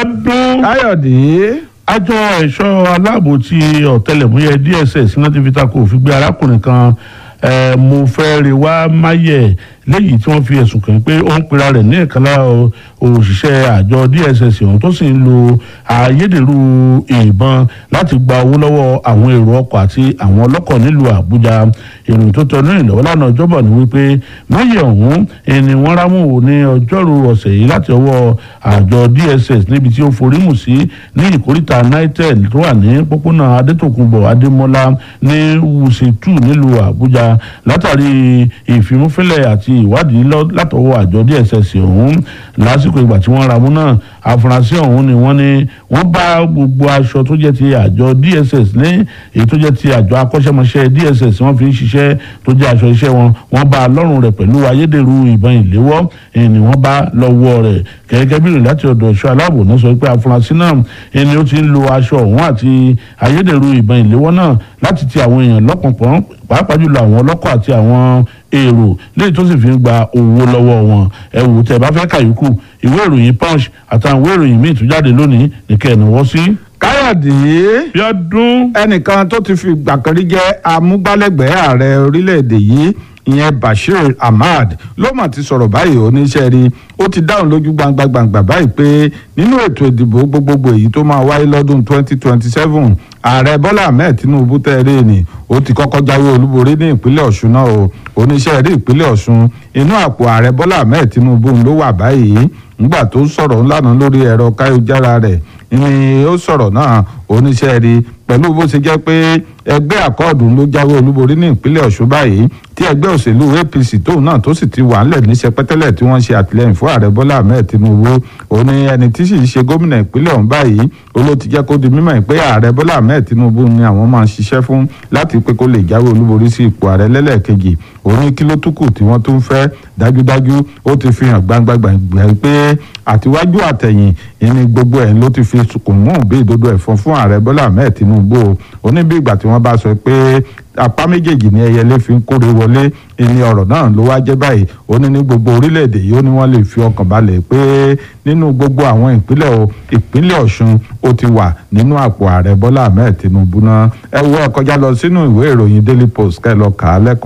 ọdún káyọ̀dé àjọ ẹ̀ṣọ́ aláàbò ti ọ̀tẹlẹ̀múyẹ́ dss náà ti fi ta kò fi gbé arákùnrin kan eh, mo fẹ́ rí wá máyẹ̀ léyìí tí wọ́n fi ẹ̀sùn kàn pé ó ń pera rẹ̀ ní ìkànnà òṣìṣẹ́ àjọ dss ọ̀hún tó sì ń lo ayédèrú ìbọn láti gba owó lọ́wọ́ àwọn èrò ọkọ̀ àti àwọn ọlọ́kọ̀ nílùú àbújá ìròyìn tó tẹnu ìlọ́wọ́ lánàá ọjọ́bọ̀ ni wípé máyẹ̀ ọ̀hún ẹni wọ́n rámù ní ọjọ́rú ọ̀sẹ̀ yìí láti ọwọ́ àjọ dss níbi tí ó forí mù sí ní ìkóríta nitel tó wà ní pópónà adétòkunbọ̀ adémọ́lá ní wùsì two nílùú àbújá látàrí ìfimúfínlẹ̀ àti ìwádìí lọ- látọwọ́ àjọ dss ọ̀hún lásìkò ìgbà tí wọ́n ramú náà àfúrásì ọ̀hún ni wọ́n ní wọ́n bá gbogbo aṣọ tó jẹ́ ti àjọ dss ní èyí tó jẹ́ ti àjọ akọ́ṣẹ́mọṣẹ́ dss wọ́n fi ń ṣiṣẹ́ tó jẹ́ aṣọ iṣẹ́ wọn wọ́n bá a lọ́rùn rẹ̀ pẹ̀lú ayédèrú ìbọn ìléwọ́ èyí ni wọ́n bá lọ́wọ́ rẹ̀ gẹ́gẹ́ bí ìrìn láti ọ̀dọ̀ ẹ̀ṣọ́ aláàbò náà sọ pé àfúrásì náà ẹni ó ti ń lo aṣọ ọ̀hún àti ayédèrú ìbọn ìléwọ́ náà láti ti àwọn èèyàn lọ́pọ̀pọ̀ pàápàá jùlọ àwọn ọlọ́kọ̀ àti àwọn èrò léyìí tó sì fi ń gba owó lọ́wọ́ wọn ẹ wò tẹ́ bá fẹ́ kàyókù ìwé ìròyìn punch àtàwọn ìwé ìròyìn míì tó jáde lónìí nìkẹ́ ẹ̀ náwó sí. káyọ̀dé bí ọdún ẹnìkan tó ti fi gbàkanrí jẹ́ amúgbálẹ́gbẹ̀ẹ́ ààrẹ orílẹ̀-èdè yìí ìyẹn bashir ahmad ló mà ti sọ̀rọ̀ báyìí oníṣẹ́ rí ó ti dáhùn lójú gbangba gbangba báyìí pé nínú ètò ìdìbò gbogbogbò èyí tó máa wáyé lọ́dún 2027 ààrẹ bọ́lá ahmed tinubu tẹ́ẹ̀rẹ́ ni ó ti kọ́kọ́ jáwé olúborí ní ìpínlẹ̀ ọ̀ṣun náà o oníṣẹ́ rí ìpínlẹ̀ ọ̀ṣun inú àpò ààrẹ bọ́lá ahmed tinubu ló wà báyìí nígbà tó sọ̀rọ̀ ńlànà lórí ẹ̀rọ káyọ̀jára rẹ̀ ni ó sọ̀rọ̀ náà oníṣẹ́ rí pẹ̀lú bó ṣe jẹ́ pé ẹgbẹ́ àkọọ̀dù ló jáwé olúborí ní ìpínlẹ̀ ọ̀ṣun báyìí tí ẹgbẹ́ òṣèlú apc tóun náà tó sì ti wà ńlẹ̀ ní sẹpẹ́tẹ́lẹ̀ tí wọ́n ṣe àtìlẹ́yìn fún ààrẹ bọ́lá ahmed tinubu òun ni ẹni tí sì ṣe gómìnà ìpínlẹ̀ ọ̀hún báyìí olóò ti jẹ́ kó di mímọ̀ pé ààrẹ bọ́lá ahmed tinubu ni àwọn máa ń ṣiṣẹ́ fún láti pé kó lè jáwé olúborí sí ipò ààrẹ lẹ́lẹ́ẹ̀kejì òun ní kí ló tún kù tí wọ́n tún fẹ́ dájúdájú ó ti fi hàn gbangbangba pé àtiwájú àtẹ̀yìn ìní gbogbo ẹ̀ ló ti fi sùkùn mú bí ìdodo ẹ̀fọn fún ààrẹ bọ́lá ahmed tinubu ó ní bí ìgbà tí wọ́n bá sọ pé apá méjèèjì ní ẹyẹlé fi ń kórè wọlé ìní ọ̀rọ̀ náà ló wá jẹ́ báyìí ó ní ní gbogbo orílẹ̀-èdè yìí ó ní wọ́n lè fi ọkàn balẹ̀ pé nínú gbogbo àwọn ìpínlẹ̀ o ìpínlẹ̀ ọ̀ṣun ó ti wà nínú àpò ààrẹ bọ́lá ahmed tinubu náà ẹ wọ ẹ kọjá lọ sínú ìwé ìròyìn daily post kẹ́ ẹ lọ kà á lẹ́kọ̀ọ́